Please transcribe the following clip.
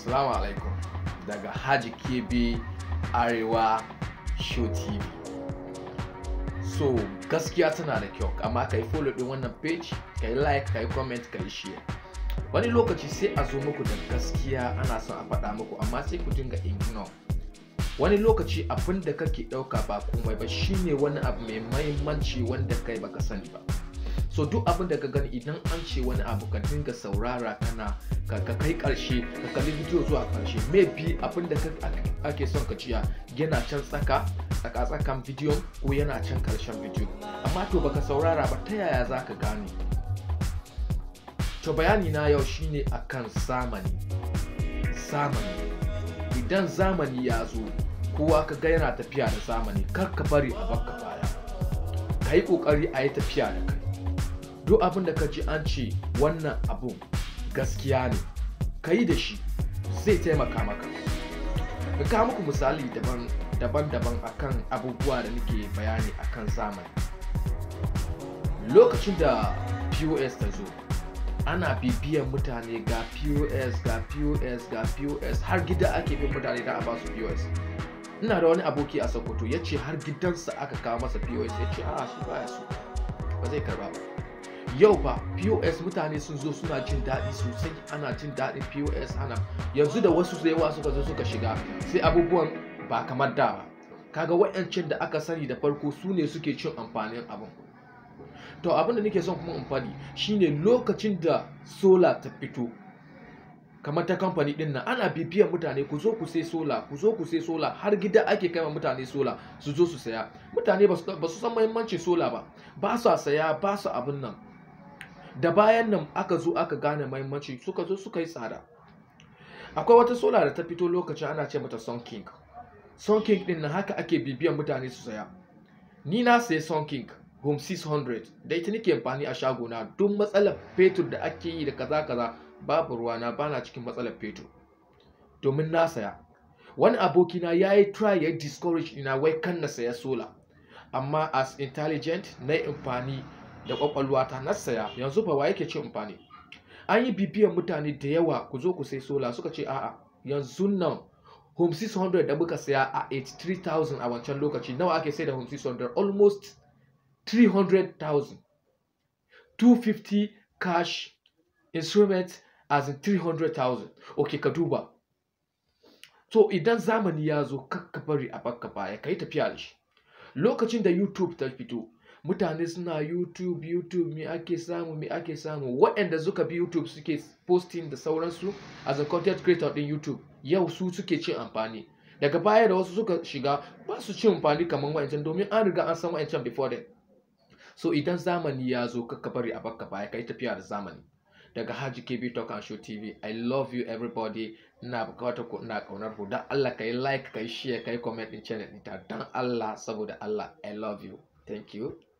Assalamu alaikum daga Haji Kebe Arewa Show TV. So gaskiya tana da kyau amma ka yi follow din wannan page, ka yi like, ka yi comment, ka yi share. Wani lokaci sai a zo muku da gaskiya ana son a faɗa muku amma sai ku dinga ignore. Wani lokaci abin da kake ɗauka ba komai ba shine wani abu mai mahimmanci wanda kai baka sani ba. so duk abin da ka gani idan an ce wani abu ka dinga saurara kana ka kai karshe ka kalli bidiyo zuwa karshe maybe abin da ake son ka ciya yana can tsaka tsaka tsakan bidiyo ko yana can karshen bidiyo amma to baka saurara ba ta yaya za ka gane to bayani na yau shine akan zamani zamani idan zamani ya zo kowa ka ga yana tafiya da zamani kar ka bari a baka baya ka yi kokari a yi tafiya da kai duk abin da ka ji an ce wannan abun gaskiya ne ka yi da shi zai taimaka maka ka kawo muku misali daban-daban akan abubuwa da nake bayani akan zamani lokacin da pos ta zo ana bibiyan mutane ga pos ga pos ga pos har gida ake bin mutane da a ba su pos ina da wani aboki a sokoto ya ce har gidansa aka kawo masa pos ya ce a shi baya so ba zai karba ba yau ba pos mutane sun zo suna jin daɗi sosai ana jin daɗin pos ana yanzu da wasu da yawa suka zo suka shiga sai abubuwan ba kamar da ba kaga wayancin da aka sani da farko su ne suke cin amfanin abin to abin da nake son kuma in faɗi shine lokacin da sola ta fito kamar ta kamfani din nan ana bibiyan mutane ku zo ku sai sola ku zo ku sai sola har gida ake kai mutane sola su zo su saya mutane ba su san muhimmancin sola ba ba su saya ba su abin nan da bayan nan aka zo aka gane mahimmanci suka zo suka yi tsada akwai wata sola da ta fito lokacin ana ce mata sun king sun king din nan haka ake bibiyan mutane su saya ni na sayi sun king home 600 da ita nake amfani a shagona duk matsalar fetur da ake yi da kaza kaza babu ruwana bana cikin matsalar fetur domin na saya wani abokina ya yi try ya discourage ina wai kan na saya sola amma as intelligent na amfani da kwakwalwa ta na saya yanzu ba wa yake cin amfani an yi bibiyan mutane da yawa ku zo ku sai sola suka ce a'a yanzu nan home 600 da muka saya a 83,000 a wancan lokaci nawa ake sai da home 600 almost 300,000 250 cash instrument as in 300,000 ok ka duba so idan zamani ya zo kakka bari a baka baya ka yi tafiya da shi lokacin da youtube ta fito mutane suna youtube youtube me ake samu me ake samu waɗanda suka bi youtube suke posting da sauransu as a content creator din youtube yau su suke cin amfani daga baya da wasu suka shiga ba su cin amfani kamar wa'ancan domin an riga an san wa'ancan before them so idan zamani ya zo kakka bari a baka baya ka yi tafiya da zamani daga Haji KB Talk and Show TV. I love you everybody. Ina bukatar ku ina kaunar ku. Dan Allah kai like, kai share, kai comment din channel ɗin ta. Dan Allah saboda Allah I love you. Thank you.